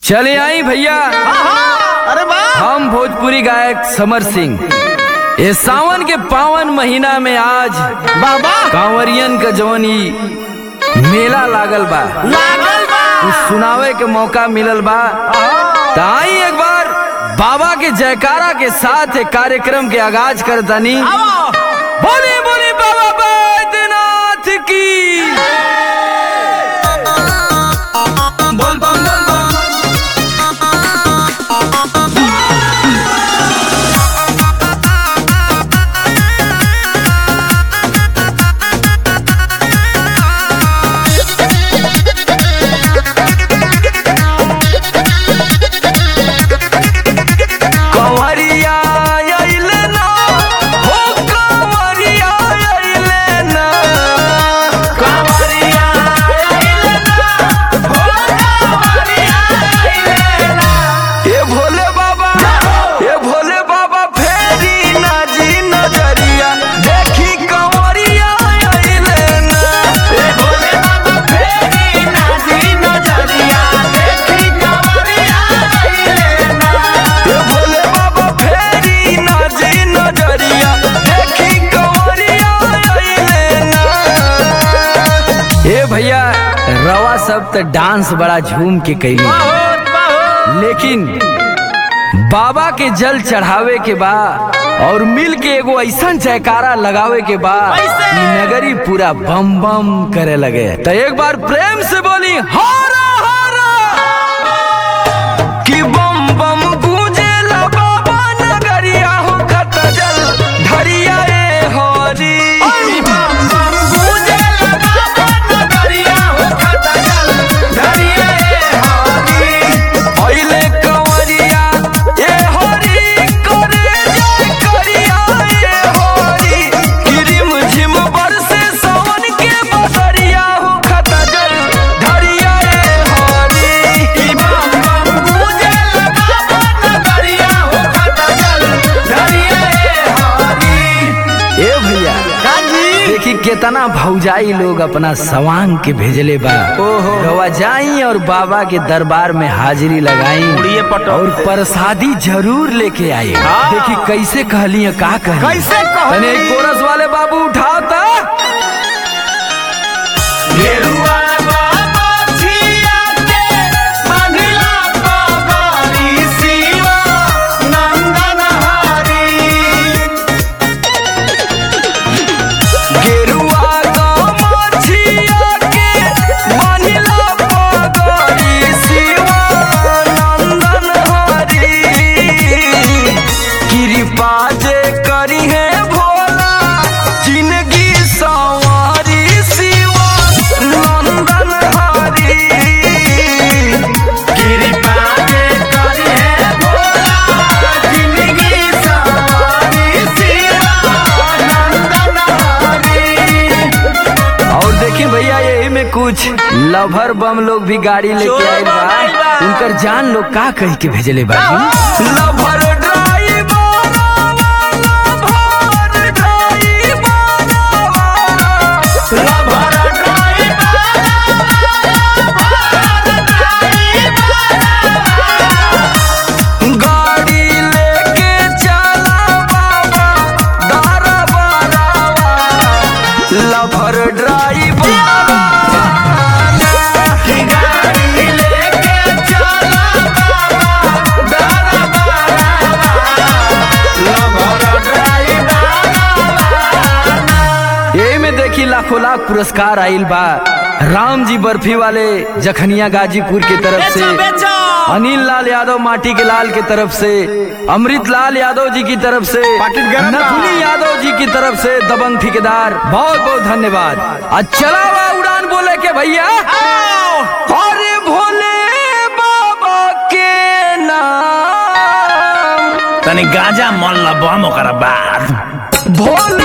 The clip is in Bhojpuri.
चले आई भैया अरे वाह हम भोजपुरी गायक समर सिंह ये सावन के पावन महीना में आज बाबा कांवरियन का जवनी मेला लागल बा लागल बा कुछ सुनावे के मौका मिलल बा त आई एक बार बाबा के जयकारा के साथ एक कार्यक्रम के आगाज कर दनी आओ बोली बोली बाबा बैद्यनाथ की बोल बम बोल बम कंवरिया अइले ना हो कंवरिया अइले ना कंवरिया अइले ना हो कंवरिया अइले ना ए भोले बाबा ए भोले बाबा फेरी ना जी नजरिया देखी कंवरिया अइले ना ए भोले बाबा फेरी ना जी नजरिया देखी कंवरिया अइले ना ए भोले बाबा फेरी ना जी नजरिया देखी कंवरिया अइले ना ए भैया रवा सब त डांस बड़ा झूम के कैली बहुत बहुत लेकिन बाबा के जल चढ़ावे के बा और मिल के एगो ऐसा जयकारा लगावे के बा कैसे? कि नगरी पूरा बम बम करे लगे तो एक बार प्रेम से बोली हारा हारा कि बम बम गूंजेला बाबा नगरिया हो खत जल धरिया ए हरी बम बम गूंजेला बाबा नगरिया हो खत जल धरिया ए हरी अइले कंवरिया ए हरी करे जय करिया ए हरी किरिम झिम बरसे सावन के बसरिया हो खत जल धरिया ए हरी ई बम बम गूंजेला बाबा नगरिया हो खत जल धरिया ए हरी ए भैया गाजी देखी केतना भौजाई लोग अपना सवांग के भेजले बा ओहो। रवा जाई और बाबा के दरबार में हाजिरी लगाई उड़िए पटो। और प्रसादी जरूर लेके आई हाँ। देखी कैसे कहली है, का कहली कैसे कहली? तने एक कोरस वाले बाबू उठाओ ता गेरुआ बाबा छिया के मंगला पगड़ी शिवा नंदन हरी गेरुआ का मछिया के मानिला पगड़ी शिवानंदन हरी कृपा जे करी है भोला जिंदगी सवारी शिवानंदन हरी कृपा जे करी है भोला जिंदगी सवारी शिवा नंदन हरी और देखिए भैया यही में कुछ लभर बम लोग भी गाड़ी लेके आए बा चोर बम आइल बा। उनकर जान लोग का कह के भेजले बा lover driver lover driver lover गाड़ी लेके चला बाबा दरबारवा लभर ड्राइवर गाड़ी लेके चला बाबा लभर यही में देखी लाखों लाख पुरस्कार आइल बा राम जी बर्फी वाले जखनिया गाजीपुर की तरफ से बेचो बेचो अनिल लाल यादव माटी के लाल की तरफ से अमृत लाल यादव जी की तरफ से पाकिट गरम बा। नथुनी यादव जी की तरफ से दबंग ठेकेदार बहुत बहुत धन्यवाद आज चला हुआ उड़ान बोले के भैया अरे भोले बाबा के नाम तनी गांजा मन ला बम ओकरा बाद भोले